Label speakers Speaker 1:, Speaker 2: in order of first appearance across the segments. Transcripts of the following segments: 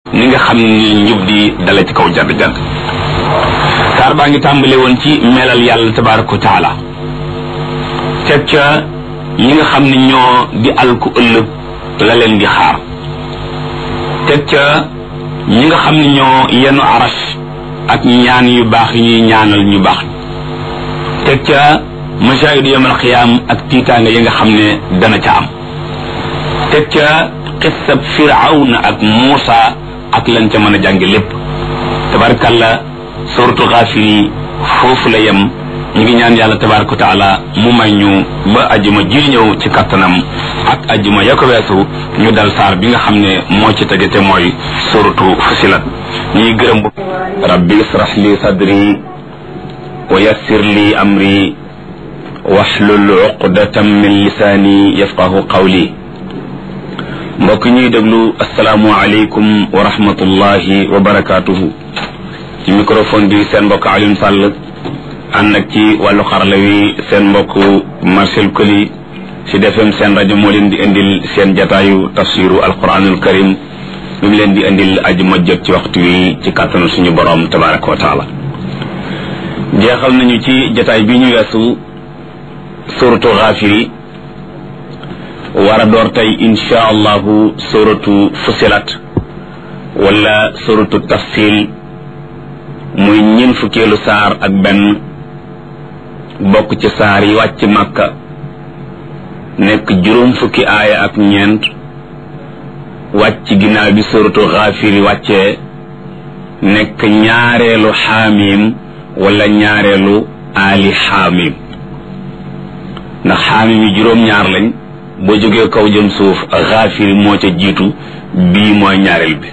Speaker 1: ni nga xam ni njub di dale ci kaw jadd jadd saar baa ngi tàmbale woon ci melal yàlla tabaraka wa taala teg ca ñi nga xam ne ñoo di alku ëllëg la leen di xaar teg ca ñi nga xam ne ñoo yenu arash ak ñaan yu baax yi ñuy ñaanal ñu baax teg ca mashahidu yawmal qiyaam ak tiitaanga yi nga xam ne dana ca am teg ca xissab firawna ak muusa ak lan ca mën a jànge lépp tabarakalla suratu xaafir yi foofu la yem ñu ngi ñaan yàlla tabaraka wa taala mu may ñu ba ajuma ji ñëw ci kattanam ak ajuma ya ko weesu ñu dal saar bi nga xam ne moo ci tege te mooy suratu fusilat ñuy gërëm bu rabbi israh li sadri wa yassir li amri waxlul uqdatam min lisaani yafqahu qawli mbokk ñuy déglu asalaamu aleykum wa rahmatullahi wa barakaatuhu ci microphone bi seen mbokk Alioune Sall ànd ak ci wàllu xarala wi seen mbokk Marcel Koli ci defem seen rajo moo leen di indil seen jataayu tafsiru alquranul karim mi mu leen di indil aji ma jot ci waxtu wi ci kàttanu suñu borom tabaraka wa taala jeexal nañu ci jataay bi ñu weesu suratu xaafiri war a door tey insha allahu suratu fusilat wala suratu tafsil muy ñin fukkeelu saar ak benn bokk ci saar yi wàcc màkka nekk juróom fukki aaya ak ñeent wàcc ginnaaw bi suratu xaafiri wàccee nekk ñaareelu xaamim wala ñaareelu aali xaamim ndax xaamim yi juróom-ñaar lañ boo jógee kaw jëm suuf xaafiri moo ca jiitu bii mooy ñaareel bi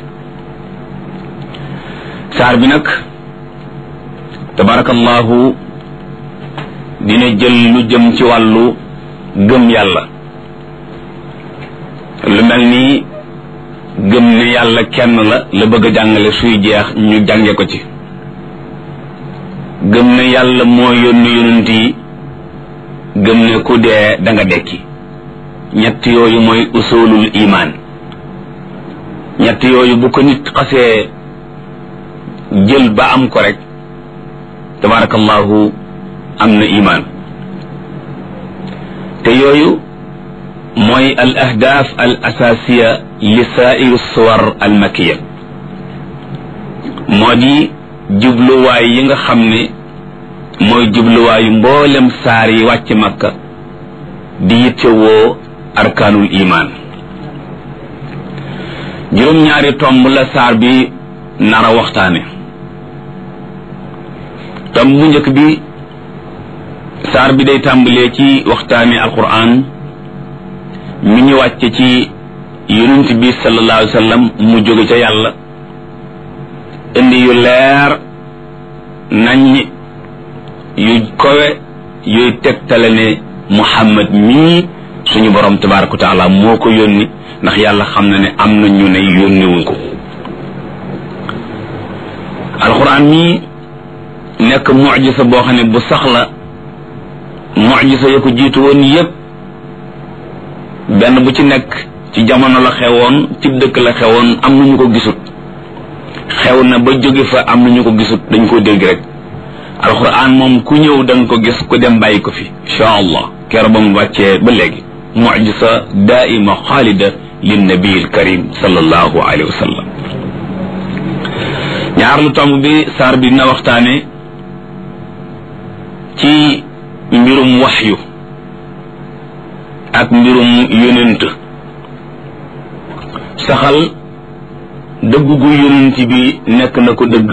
Speaker 1: saar bi nag tabarakallahu dina jël lu jëm ci wàllu gëm yàlla lu mel ni gëm ne yàlla kenn la la bëgg a jàngale suy jeex ñu jànge ko ci gëm ne yàlla moo yónni yonent yi gëm ne ku dee da nga dekki ñett yooyu mooy usulul imaan ñett yooyu bu ko nit xasee jël ba am ko rek tabarakallahu am na imaan te yooyu mooy al ahdaaf al asaasiya li saairu suwar al makiya moo di jubluwaay yi nga xam ne mooy jubluwaayu mboolem saar yi wàcc makka di yittewoo arkaanul imaan juróom-ñaari tomb la saar bi nara waxtaane tomb bu njëkk bi saar bi day tàmbalee ci waxtaane alquran mi ñu wàcce ci yonent bi sallallahu alayhi wa sallam mu jóge ca yàlla indi yu leer nañ yu kowe yuy tegtale ne muhammad mii suñu borom tabaraka wa taala moo ko yónni ndax yàlla xam na ne am na ñu ne yónniwuñ ko alquran mii nekk mujisa boo xam ne bu sax la mujisa ya ko jiitu woon yépp benn bu ci nekk ci jamono la xewoon ci dëkk la xewoon am na ñu ko gisut xew na ba jóge fa am na ñu ko gisut dañ ko dégg rek alquran moom ku ñëw da nga ko gis ku dem bàyyi ko fi insha allah keroog ba mu wàccee ba léegi mujisa daaima xaalida linnabi alkarim sallallahu alayhi wa sallam ñaar lu tomb bi saar bi dina waxtaane ci mbirum waxyu ak mbirum yonent saxal dëgg gu yonent bi nekk na ko dëgg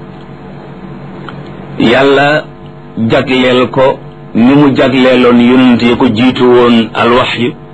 Speaker 1: yàlla jagleel ko ni mu jagleeloon yonent ya ko jiitu woon alwaxyu